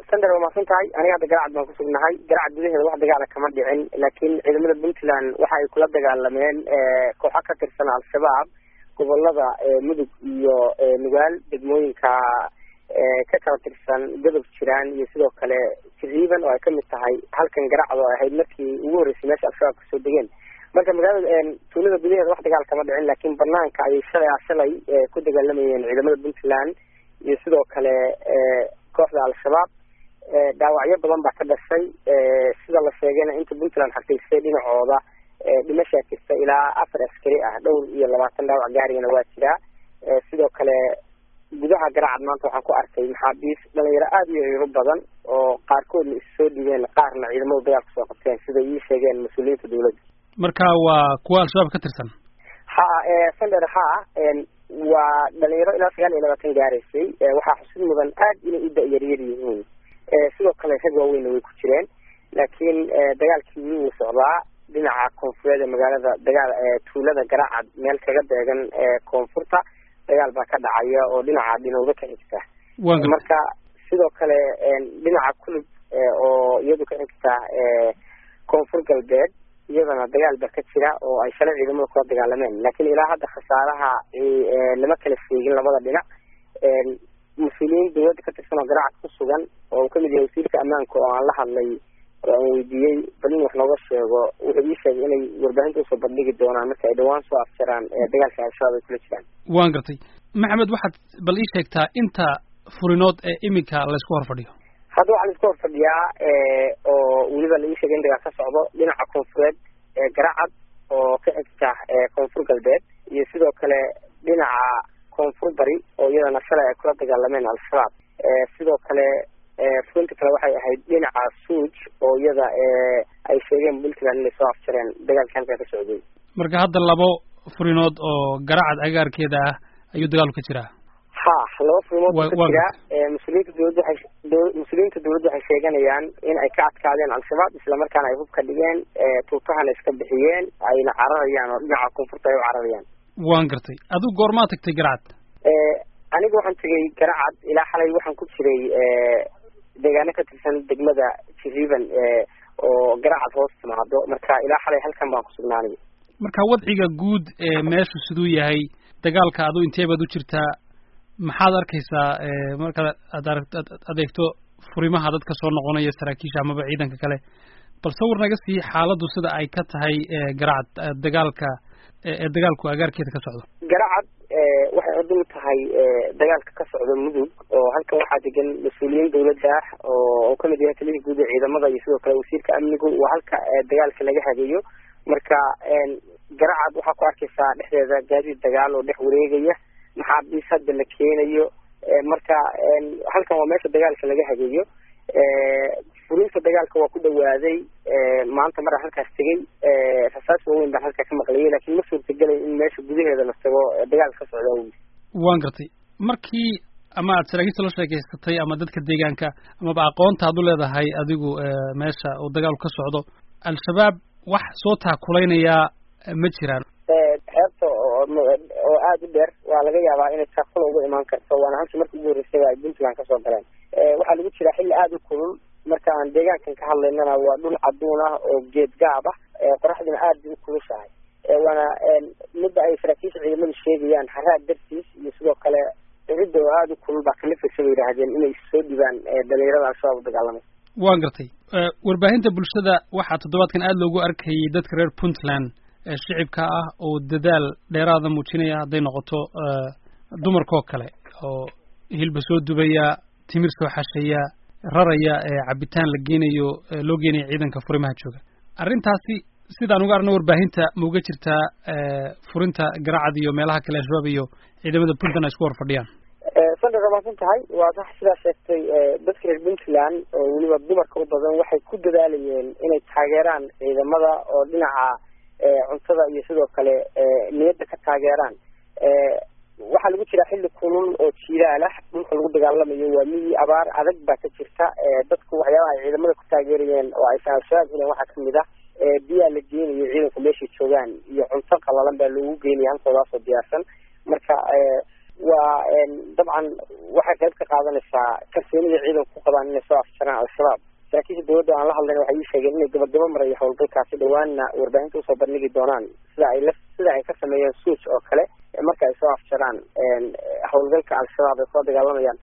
sander waa mahadsan tahay aniga hadda garacad baan kusugnahay garacad gudaheeda wax dagaala kama dhicin laakiin ciidamada puntland waxa ay kula dagaalameen kooxo ka tirsan al-shabaab gobolada mudug iyo nugaal degmooyinka ka kala tirsan godob jiraan iyo sidoo kale jiriiban oo ay kamid tahay halkan garacad oo ahayd markii ugu horreysay meesha al-shabaab kasoo degeen marka magaalada tuulada gudaheeda wax dagaal kama dhicin laakiin banaanka ayay shalay shalay ku dagaalamayeen ciidamada puntland iyo sidoo kale kooxda al-shabaab dhaawacyo badan baa ka dhashay sida la sheegayna inta puntland xaqiisay dhinacooda dhimashaa jirta ilaa afar askari ah dhowr iyo labaatan dhaawac gaarigana waa jiraa sidoo kale gudaha garacad maanta waxaan ku arkay maxaabiis dhalinyaro aada u yaro badan oo qaarkoodna is soo dhibeen qaarna ciidamadu dagaal kasoo qabteen sida ii sheegeen mas-uuliyiinta dawladda marka waa kuwa al-shabaab ka tirsan ha sander ha waa dhalinyaro ilaa sagaal iyo labaatan gaaraysay waxaa xusid mudan aad inay u da-yaryar yihiin sidoo kale rag waaweynna way ku jireen laakiin dagaalkii weli wuu socdaa dhinaca koonfureed ee magaalada dagaal tuulada garacad meel kaga beegan koonfurta dagaal baa ka dhacaya oo dhinaca dhinowda ka xigta marka sidoo kale dhinaca kulub oo iyadu ka xigta koonfur galbeed iyadana dagaal ba ka jira oo ay shalay ciidamada kula dagaalameen laakiin ilaa hadda khasaaraha lama kala sheegin labada dhinac mas-uuliyiin dawladda ka tirsan oo garacad ku sugan oo uu kamid yahay wasiirka ammaanka oo aan la hadlay oo aan weydiiyey bal in wax nooga sheego wuxuu ii sheegay inay warbaahinta usoo bandhigi doonaan marka ay dhawaan soo afjaraan dagaalka al-shabaab ay kula jiraan waan gartay maxamed waxaad bal ii sheegtaa inta furinood ee iminka laysku hor fadhiyo hadda waxaa laisku hor fadhiyaa oo weliba la ii sheegay in dagaal ka socdo dhinaca koonfureed ee garacad oo ka xigta koonfur galbeed iyo sidoo kale dhinaca koonfur bari oo iyadana shalay ay kula dagaalameen al-shabaab sidoo kale furinta kale waxay ahayd dhinaca suuj oo iyada ay sheegeen puntland inay soo afjareen dagaalka halkaa ka socday marka hadda labo furinood oo garacad agaarkeeda ah ayuu dagaalku ka jiraa ha laba furimood ka jira mas-uuliyiinta dawladda waay mas-uuliyiinta dawladda waxay sheeganayaan in ay ka adkaadeen al-shabaab islamarkaana ay hub ka dhigeen tuutahana iska bixiyeen ayna cararayaan oo dhinaca koonfurta ay u cararayaan waan gartay adigu goormaa tagtay garacad aniga waxaan tegay garacad ilaa xalay waxaan ku jiray deegaano ka tirsan degmada jiriban oo garacad hoos timaado marka ilaa xalay halkan baan kusugnaanay marka wadciga guud ee meeshu siduu yahay dagaalka adu intee baad u jirtaa maxaad arkaysaa markaad ad ad adeegto furimaha dadka soo noqonaya saraakiisha amaba ciidanka kale bal sawir naga sii xaaladdu sida ay ka tahay garacad dagaalka ee dagaalku agaarkeeda ka socdo garacad waxay cudul tahay dagaalka ka socda mudug oo halkan waxaa degan mas-uuliyiin dawladda ah oo kamid yahay taliyihii guud ee ciidamada iyo sidoo kale wasiirka amnigu waa halka dagaalka laga hageeyo marka garacad waxaa ku arkaysaa dhexdeeda gaadiid dagaal oo dhex wareegaya maxaabiis hadda la keenayo marka halkan waa meesha dagaalka laga hageeyo furinta dagaalka waa ku dhawaaday maanta maraa halkaas tegay rasaas waaweyn baan halkaa ka maqlayay laakiin ma suurtagelay in meesha gudaheeda la tago dagaalka ka socda awgi waan gartay markii ama aad saraakiista la sheekeysatay ama dadka deegaanka amaba aqoonta ad u leedahay adigu meesha uu dagaalku ka socdo al-shabaab wax soo taakulaynaya ma jiraan xeebta oo aada u dheer waa laga yaabaa inay taakula uga imaan karto waana halkii markii ugu horreysay ay puntland kasoo galeen waxaa lagu jiraa xilli aada u kulul marka aan deegaankan ka hadlaynana waa dhul caduun ah oo geed gaab ah qoraxdina aada bay u kulushahay waana midda ay saraakiisha ciidamadu sheegayaan haraad dartiis iyo sidoo kale cidda oo aada u kulul baa kalifaysa bay yidhaahdeen inay soo dhibaan dhalinyarada al-shabaab u dagaalamay waan gartay warbaahinta bulshada waxaa toddobaadkan aada loogu arkayay dadka reer puntland shicibka ah oo dadaal dheeraada muujinaya hadday noqoto dumarkoo kale oo hilba soo dubaya timir soo xasheeya raraya cabitaan la geenayo loo geenayo ciidanka furimaha jooga arrintaasi sidaan uga arno warbaahinta ma uga jirtaa furinta garacad iyo meelaha kale al-shabaab iyo ciidamada puntland ay isku hor fadhiyaan sandar rabaasan tahay waa sax sidaa sheegtay dadka reer puntland oo weliba dumarka u badan waxay ku dadaalayeen inay taageeraan ciidamada oo dhinaca cuntada iyo sidoo kale niyadda ka taageeraan waxaa lagu jiraa xilli kulul oo jiilaalah dhulka lagu dagaalamayo waa miyi abaar adag baa ka jirta dadku waxyaabaha ay ciidamada ku taageerayeen oo aysan al-shabaab heleen waxaa kamid ah biyaa la geenayo ciidanku meeshay joogaan iyo cunto qalalan baa loogu geenaya halkoodaasoo diyaarsan marka waa dabcan waxay qayb ka qaadanaysaa kalsoonida ciidanku ku qabaan inay soo afjaraan al-shabaab saraakiisha dawladda aan la hadlayn waxay ii sheegeen inay gabagabo marayo howlgalkaasi dhawaanna warbaahinta usoo bandhigi doonaan sida ay la sida ay ka sameeyeen suuj oo kale marka ay soo afjaraan howlgalka al-shabaab ay kula dagaalamayaan